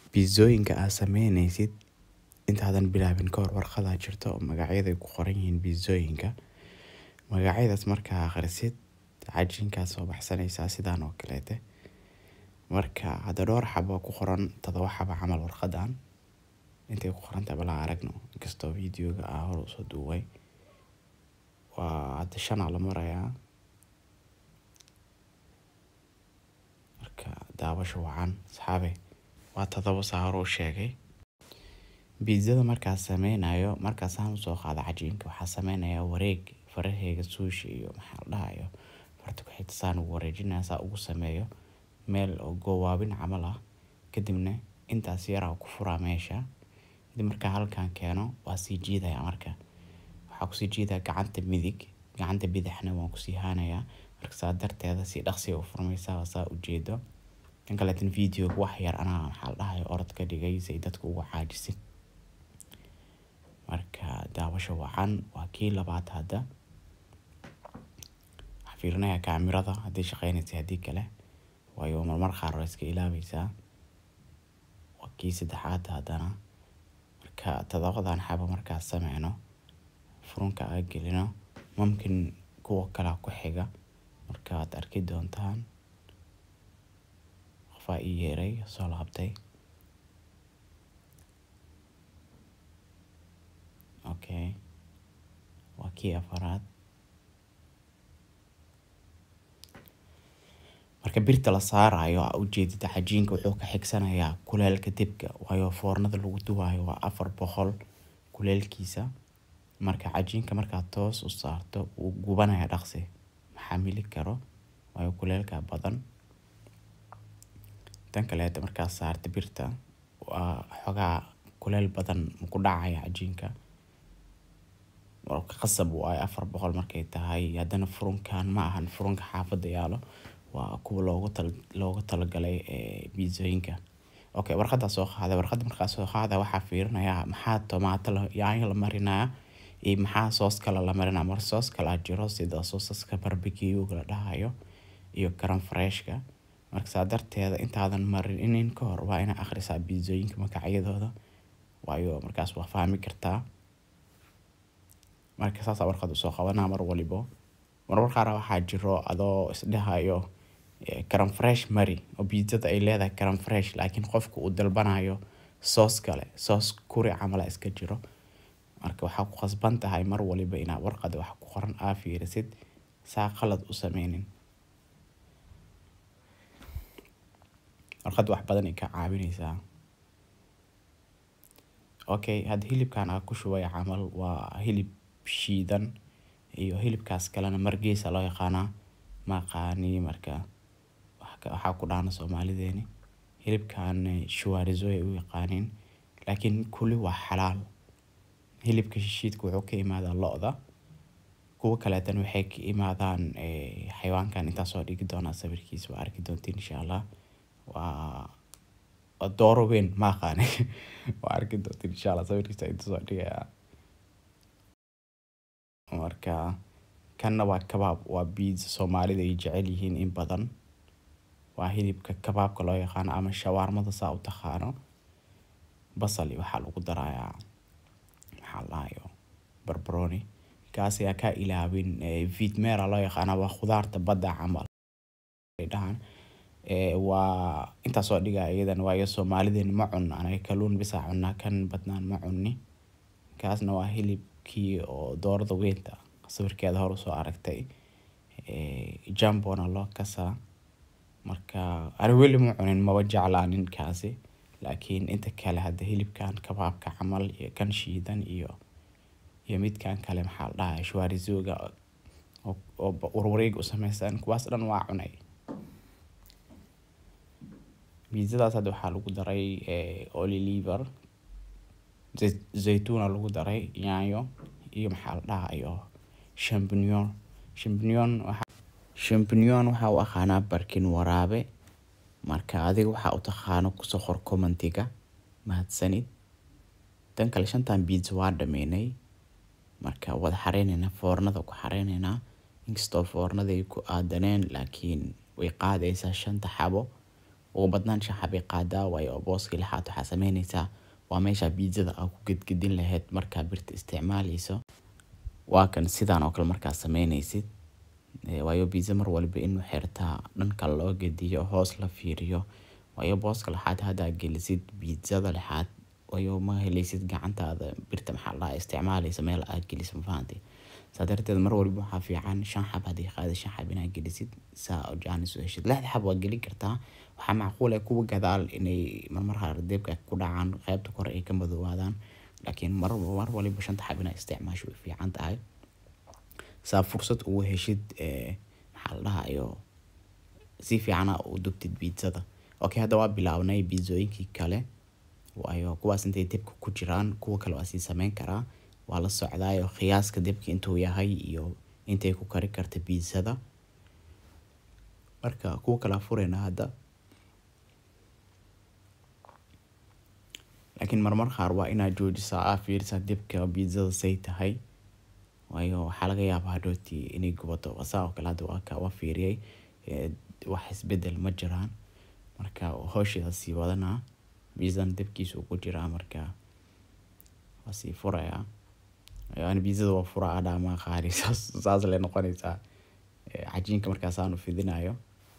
Biizooyinka aad sameyneysid intaadan bilaabin kahor warqadaa jirto oo magacyada ay ku qoran yihiin biizooyinka. Magacyadaas markaa akhrisid cajiinkaa soo baxsanaysaa sidaan oo kaleete. Marka hadda dhowr xabo ku qoran toddoba xabo camal warqadan intay ku qoran tahay bala aragno inkastoo videoga aa hor usoo duubay. Waa hadda shan aa la marayaa. Marka daawasho wacan asxaabe waa toddoba saa hore u sheegay. Biizada markaa sameynayo markaa saan usoo qaado cajiinka waxaa sameynayaa wareeg farahayga suushi iyo maxaa la dhahayo farta ku xigta saan ugu wareejinaya saa ugu sameeyo meel oo goowaabin camal ah kadibna intaas yar aan ku furaa meesha. Kadib markaa halkaan keeno waa sii jiidaya marka. Waxaa kusii jiidaya gacanta midig gacanta bidixna waan kusii haanayaa marka saa darteeda si dhaqsi ah u furmaysaa saa u jeedo. Kan kaleetan videoga wax yar anaa maxaa la dhahayo orod ka dhigay si ay dadku ugu caajisin. Marka daawasho wacan waa kii labaad hadda. Waxaan fiirinayaa kaamirada haddii shaqeynaysa haddii kale waayo marmar qaar waa iska ilaabaysaa. Waa kii saddexaad haddana. Marka toddobadan xabo markaa sameyno furunka aan gelino mumkin kuwa kale ku xiga markaad arki doontaan. Qofaa ii yeeray soo laabtay. Okay. Waa kii afaraad. Marka birta la saarayo aa u jeedid cajiinka wuxuu ka xigsanayaa kuleelka dibka waayo foornada lagu dubayo waa afar boqol kuleelkiisa. Marka cajiinka markaa toos u saarto wuu gubanaya dhaqsi maxamili karo waayo kuleelka badan. Tan kaleeto markaa saarto birta waa xogaa kuleel badan ku dhacaya cajiinka. Marka qasab waayo afar boqol markay tahay haddana furunkan ma ahan furunka xaafadda yaalo waa kuwa loogu tal loogu talagalay ee biizooyinka. Okay warqadda soo qaaday warqadda markaa soo qaaday waxaa fiirinayaa maxaa tomato la yaanyo la marinayaa iyo maxaa soos kale la marinayaa mar soos kala jiro sida soosaska barbecue la dhahayo iyo karam freshka. Marka saa darteeda intaadan marinin ka hor waa inaa akhrisaa biizooyinka magacyadooda waayo markaas waa fahmi kartaa. Marka saas warqad usoo qabanaa mar walibo. Marmar qaar waxaa jiro adoo is dhahayo karam fresh mari oo biizada ay leedahay karam fresh laakiin qofka uu dalbanayo soos kale soos kuri camal iska jiro. Marka waxaa ku qasban tahay mar waliba inaa warqada wax ku qoran aa fiirisid saa qalad u sameynin. Warqad wax badan ay ka caawinaysaa. Okay hadda hilibkan aan ku shubay camal waa hilib shiidan iyo hilibkaas kalena margeesa loo yaqaanaa. Ma aqaani marka waxaa ku dhaana Soomaalideeni. Hilibkan shuwaarizo ay u yaqaaniin laakiin kulli waa xalaal. Hilibka shishiidka wuxuu ka imaadaa lo'da. Kuwa kaleetan waxay ka imaadaan ee xayawaankan intaa soo dhigi doonaa sawirkiisa waa arki doontiin insha Allah. Waa dooro weyn ma aqaani waa arki doontiin insha Allah sawirkiisa inta soo dhigayaa. Marka kanna waa kabaab waa pizza Soomaalida ay jecel yihiin in badan. Waa hilibka kabaabka loo yaqaano ama shawarmada saa u taqaano. Basal iyo waxaa lagu darayaa maxaa la dhahayo barbarooni. Kaas ayaa ka ilaawin ee vitmera loo yaqaano waa khudaarta badda camal. Ay dhahaan ee waa intaa soo dhigaya iyadan waayo Soomaalideen ma cunno anaga kalluun bisa cunaa kan badnaan ma cunni. Kaasna waa hilibkii oo doorada weynta sawirkeeda hor usoo aragtay. Ee jambona loo kasaa. Marka ani weli ma cunin maba jeclaanin kaasi. Laakiin inta kale hadda hilibkan kabaabka camal iyo kan shiidan iyo iyo midkaan kale maxaa la dhahayaa shuwaarizoga oo oo warwareeg u samaysan kuwaas dhan waa cunay. Biizadaas hadda waxaa lagu daray ee olive zaytuun lagu daray yaanyo iyo maxaa la dhahayo champignon. Champignon waxa champignon waxaa u aqaanaa barkin waraabe. Marka adiga waxaa u taqaano ku soo qor commentiga mahadsanid. Tan kale shantan pizza waa dhameynay. Marka wada xareynayna foornada ku xareynayna. Inkastoo foornada ay ku aadaneen laakiin way qaadaysaa shanta xabo ugu badnaan shan xabay qaadaa waayo booska lixaad waxaa sameyneysaa waa meesha biidsada aa ku gedgedin lahayd markaa birta isticmaaleyso waa kan sidaan oo kale markaa sameyneysid waayo biidsa mar waliba inuu xirtaa dhanka loo gediyo hoos la fiiriyo waayo booska lixaad haddaa gelisid biidsada lixaad waayo ma heleysid gacantaada birta maxaa la dhahaa isticmaaleysa meel aad gelisid mafahantay saa darteed mar waliba waxaa fiican shan xab haddii qaada shan xab inaad gelisid saa jaanis u heshid lixda xab waa gelin kartaa waxaa macquul ah kuwa gadaal inay marmar qaar deebka ku dhacaan qaybta kore ay ka madoobaadaan laakiin mar mar waliba shanta xab inaad isticmaasho way fiican tahay saa fursad ugu heshid maxaa la dhahayo si fiicana u dubtid biidsada okay hadda waa bilaabnay biidsooyinkii kale waayo kuwaas intay debka ku jiraan kuwa kale waa sii sameyn karaa waa la socdaayo qiyaaska debka intuu yahay iyo intay ku kari karta biidsada marka kuwa kala fureyna hadda laakiin marmar qaar waa inaad joojisaa aa fiirisaa debka biidsada say tahay waayo waxaa laga yaabaa hadhooti inay gubato saa oo kale hadda waa ka waa fiiriyay wax isbedel ma jiraan marka howsheeda sii wadanaa biidsana debkiisa ku jiraa marka waa sii furayaa yani biidsada waa fura adhaa ma qaari saas saas lay noqonaysaa cajiinka markaasaanu fidinayo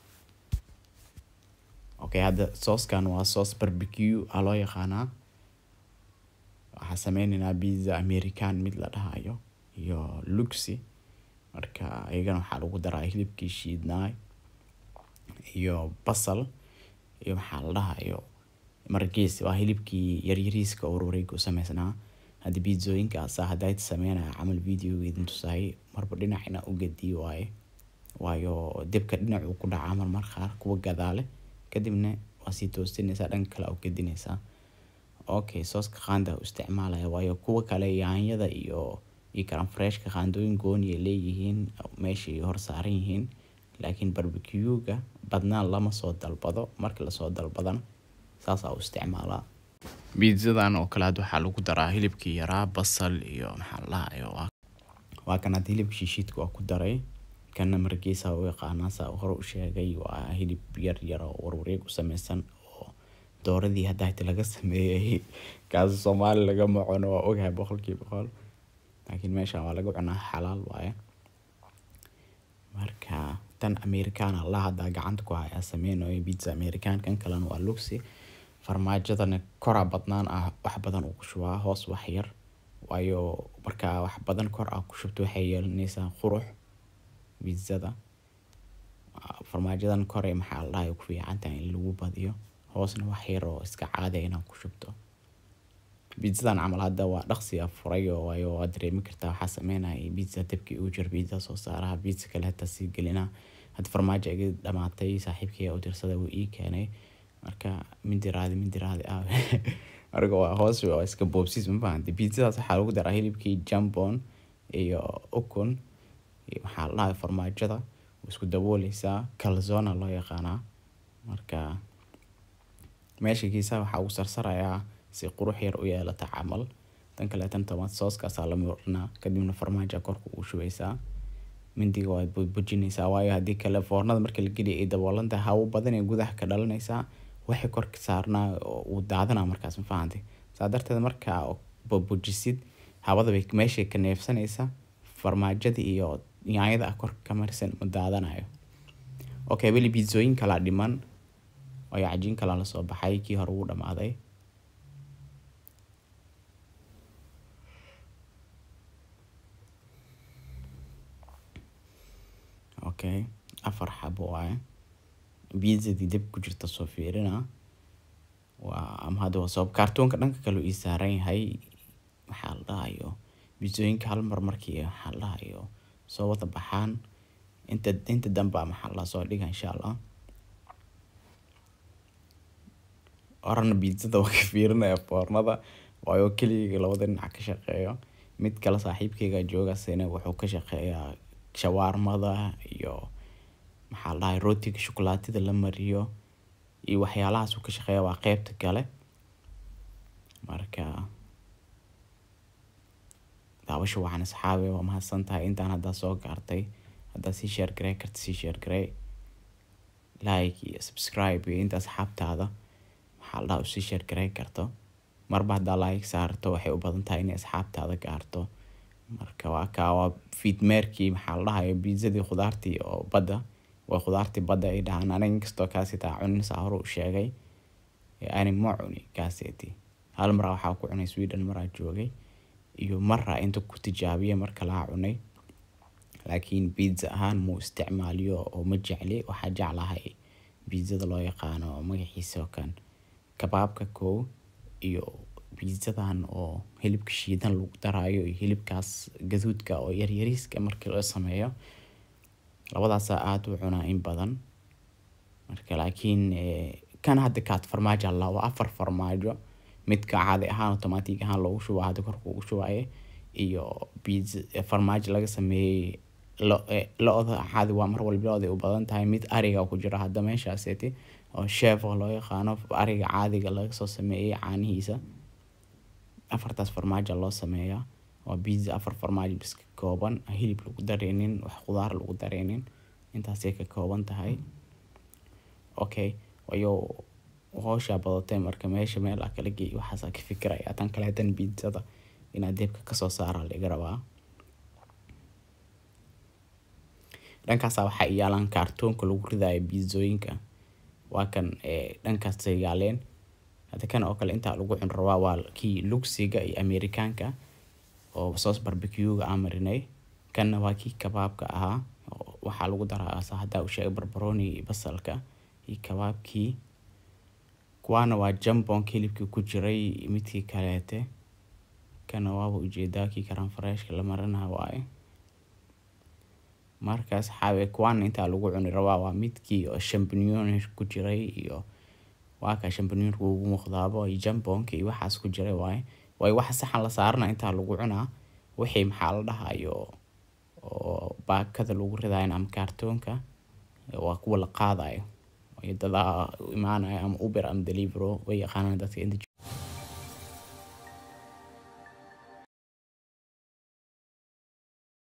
okay hadda sooskan waa soos barbecue aa loo yaqaanaa waxaa sameyneynaa pizza american mid la dhahayo iyo luxi marka iyagana waxaa lagu daraa hilibkii shiidnaay iyo basal iyo maxaa la dhahayo margees waa hilibkii yaryariiska oo wareeg u sameysnaa hadda biidsooyinkaasa haddayd sameynaya camal videogeedin tusaayay marba dhinacina u gediyo waaye waayo debka dhinacuu ku dhacaa marmar qaar kuwa gadaale kadibna waa sii toosinaysaa dhanka kale u gedinaysaa okay sooska qaanda u isticmaalaya waayo kuwa kale yaanyada iyo iyo karan freshka qaandooyin gooni ay leeyihiin meeshay hor saaran yihiin laakiin barbecuega badnaan lama soo dalbado markii lasoo dalbadana saasaa u isticmaalaa biidsadan oo kale had waxaa lagu daraa hilibkii yaraa basal iyo maxaa la dhahayo waa kan hadda hilibka shiishiidka waa ku daray kana margeesa u yaqaanaa saa hore u sheegay waa hilib yar yar oo warwareeg u sameysan oo dooradii hadda hata laga sameeyay kaasi soomaali lagama cuno waa ogahay boqolkiiba boqol laakiin meeshan waa laga cunaa xalaal waaye marka tan americana la haddaa gacanta ku hayaa sameynayo pizza american kan kalena waa luxi farmaajadana koraa badnaan ah wax badan uu ku shubaa hoos wax yar waayo markaa wax badan kor ah ku shubto waxay yeelanaysaa qurux biidsada farmaajadan kore maxaa la dhahay ku fiican tahay in lagu badiyo hoosna wax yar oo iska caadiya inaad ku shubto biidsadan camal hadda waa dhaqsi a furay oo waayo waa dareemi kartaa waxaa sameynaya biidsa dabkii ugu jir biidsa soo saaraha biidsa kale hataa sii gelina hadda farmaajo iga dhamaatay saaxiibkii u tirsada wuu ii keenay marka mindiraadi mindiraadi ah marka waa hoos waa iska boobsiis ma fahanti biidsadaas waxaa lagu daraa hilibkii jambon iyo ukun iyo maxaa la dhahay farmaajada isku dabooleysaa calzona loo yaqaanaa marka meesha kiisaha waxaa ugu sarsarayaa si qurux yar u yeelata camal tan kaleetan tomato sooskaasaa la murinaa kadibna farmaaja korka ugu shubeysaa mindiga waad bujinaysaa waayo haddii kale foornada marka la geliya ay daboolan tahay hawo badan ee gudaha ka dhalanaysaa waxay korka saarnaa oo uu daadanaa markaas ma fahantay saa darteed markaa bujisid hawada bay meeshay ka neefsanaysaa farmaajada iyo yaanyada ah korka ka marsan ma daadanayo okay weli biidsooyin kalaa dhiman waayo cajiin kalaa lasoo baxay kii hore wuu dhamaaday okay afar xabo waaye biidzadii dab ku jirta soo fiirina waa ama hadda waa sabab kaartoonka dhanka kale ii saaran yahay maxaa la dhahayo biidsooyinka hal mar markii maxaa la dhahayo soo wada baxaan inta inta damba maxaa la soo dhiga insha allah orana biidsada waa ka fiirinaya foornada waayo keligayga labada dhinac ka shaqeeyo mid kale saaxiibkayga joogasina wuxuu ka shaqeeyaa shawaarmada iyo maxaa la dhahay rootiga shukulaatida la mariyo iyo waxyaalahaas uu ka shaqeeya waa qeybta kale marka daawasha waxaan asxaabi waa mahadsan tahay intaan haddaa soo gaartay haddaa sii sheer garey karta sii sheer garey like iyo subscribe iyo inta asxaabtaada maxaa la dhahaa usii share gareyn karto marba haddaa like saarto waxay u badan tahay inay asxaabtaada gaarto marka waa kaa waa fiidmeerkii maxaa la dhahayo biizadii khudaartii oo badda waa khudaartii badda ay dhahaan aniga inkastoo kaasitaa cunin saa hore u sheegay ani ma cuni kaaseti hal maraa waxaa ku cunay sweden maraa joogay iyo maraa inta ku tijaabiya marka laa cunay laakiin biiza ahaan muu isticmaaliyo oo ma jecli waxaa jeclahay biizada loo yaqaano magaciisa oo kan kabaabka kow iyo biizadan oo hilibka shiidan lagu daraayo iyo hilibkaas gaduudka oo yaryariiska markii loo sameeyo labadaasaa aada u cunaa in badan marka laakiin kan hadda kaad farmaajo alla waa afar farmaajo midka caadi ahaan automatic ahaan loogu shuba hadda korka ugu shubaye iyo biiza farmaajo laga sameeyey lo-da caadi waa mar walba lo-da u badan tahay mid ariga ku jira hadda meeshaaseti oo chef oo loo yaqaano ariga caadiga laga soo sameeyey caanihiisa afartaas farmaajo loo sameeyaa waa biiza afar farmaajo bis ka kooban hilib lagu dareynin wax khudaar lagu dareynin intaasay ka kooban tahay okay wayo hooshaa badatay marka meesha meel a kala geey waxaasaa ka fikiraya tan kaleetan biizada inaad deebka kasoo saara laga rabaa dhankaasa waxaa iyaalaan kaartoonka lagu ridayo biizooyinka waa kan dhankaasay yaaleen hadda kan oo kale intaa lagu cun rabaa waa kii lugsiga iyo amerikaanka oo soos barbecuega aan marinay kanna waa kii kabaabka ahaa waxaa lagu daraa haddaa u sheegay barbaroni iyo basalka iyo kabaabkii kuwaana waa jambonka hilibkii ku jiray midkii kaleete kana waaba ujeedaa kii karanfareeshka la marina waaye markaas xaawe kuwaana intaa lagu cuni rabaa waa midkii oo shambinion ku jiray iyo waa kaa shambinionka ugu muuqdaabo iyo jambonka iyo waxaas ku jiray waaye waayo waxa saxan la saarana intaa lagu cunaa wixii maxaa la dhahayo oo baakada lagu ridayo ama kaartoonka waa kuwa la qaadayo dadaa imaanayo ama uber ama delivero way yaqaanaan dadka inta